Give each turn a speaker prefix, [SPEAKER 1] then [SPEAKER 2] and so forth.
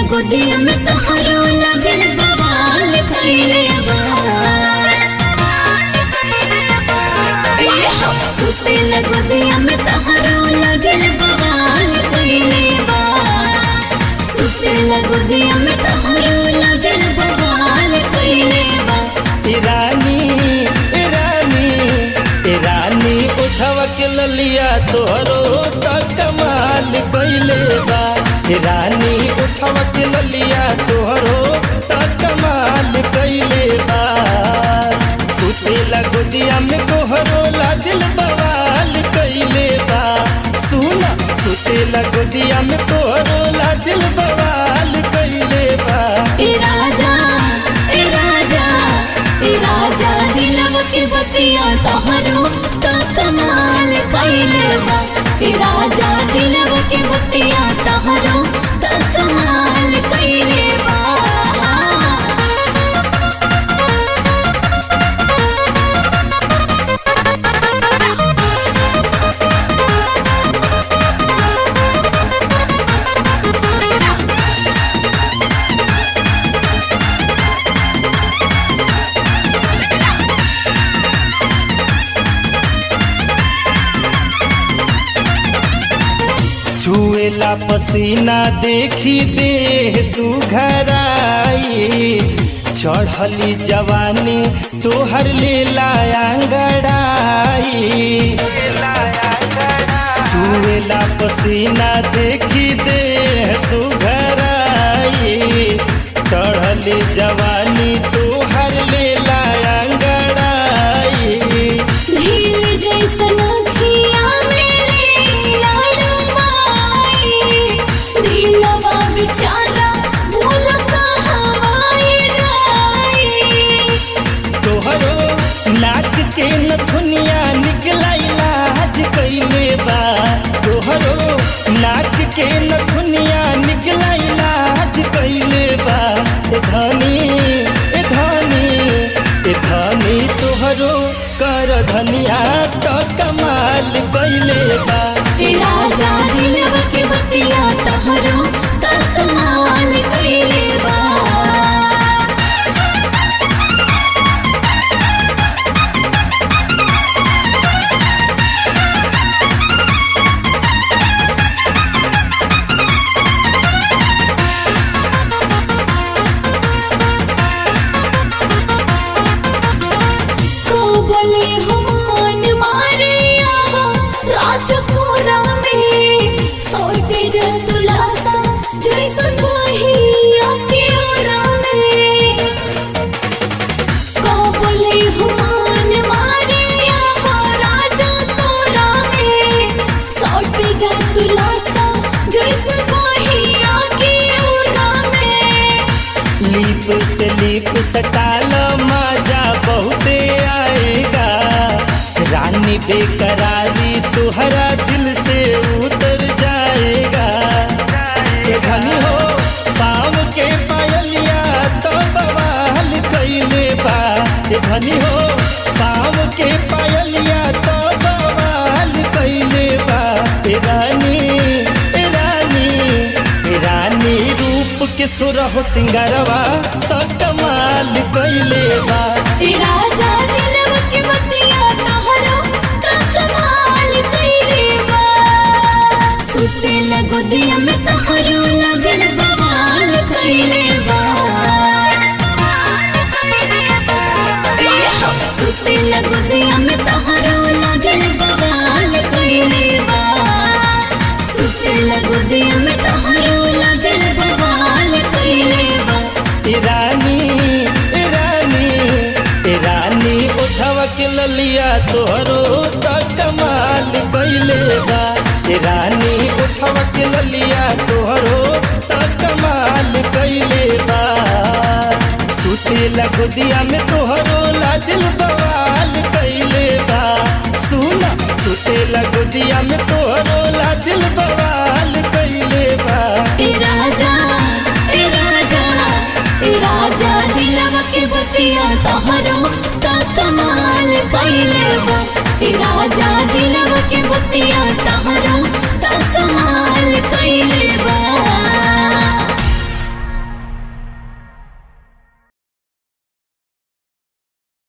[SPEAKER 1] गोदिया में तोहरो लगल बवाल कइले बा ए हो सुतेला गोदिया में तोहरो लगल बवाल कइले बा सुतेला गोदिया में तोहरो लगल बवाल कइले बा
[SPEAKER 2] ईरानी ईरानी ईरानी उठवा के ललिया तोहरो त कमाल कइले बा ईरानी उठवा के ललिया तोहरो त कमाल कइले बा सुतेला गोदिया में तोहरो लादिल बवाल कइले बा सुना सुतेला गोदिया में तोहरो लादिल बवाल कइले बा
[SPEAKER 1] ए राजा ए राजा ए राजा दिलव के बतिया तोहरो तो कमाल कइले बा ए राजा दिलव के बतिया तोहरो तो कमाल कइले बा
[SPEAKER 2] छुएला पसीना देखी देह सुघराई चढ़ली जवानी तोहर लेला अंगड़ाई छुएला पसीना देखी देह सुघराई चढ़ली जवानी तोहर लेला अंगड़ाई
[SPEAKER 1] झील जैसन अखिया में लाडो माई दिलवा बेचारा भूल हवाई जाई
[SPEAKER 2] तोहरो नाक के नथुनिया निकला इलाज कइले बा तोहरो नाक के नथुनिया निकला इलाज कइले बा ए धनी ए धनी ए धनी तोहरो कर धनिया तो कमाल कइले बा
[SPEAKER 1] ए राजा दिलव के बतिया तहरो तकमाल कइले बा को बोले हमान मारे आवा राजपुरा में सोते जल तुलासा जैसन वही आके ओरा में को बोले हमान मारे आवा राजपुरा में सोते जल तुलासा जैसन वही आके ओरा में
[SPEAKER 2] लीप से लीप सटाल मजा बहुते आएगा रानी बेकरारी तुहरा दिल से उतर जाएगा ये धनी हो पाँव के पायलिया तो बवाल कैले बा ये धनी हो पाँव के पायलिया तो बवाल कैले बा ए रानी ए रानी ए रानी रूप के सुरह सिंगारवा तो कमाल कैले बा
[SPEAKER 1] ए राजा दिलव के बतिया तहरो त कमाल कइले बा सुते लगो दिया में तहरो लगल बवाल कइले बा ए हो सुते लगो दिया में तहरो लगल बवाल कइले बा सुते लगो दिया में तहरो लगल बवाल कइले बा
[SPEAKER 2] ईरानी ईरानी ईरानी उठवा के ललिया तोहरो त कमाल कैले बा ईरानी उठवा के ललिया तोहरो त कमाल कैले बा सुतेला गोदिया में तोहरो लादिल बवाल कैले बा सुना सुतेला गोदिया में तोहरो लादिल बवाल कैले बा
[SPEAKER 1] ए राजा ए राजा ए राजा दिलवा के बतिया तहरो त कमाल कइले बा ए राजा दिलवा के बतिया तहरो त कमाल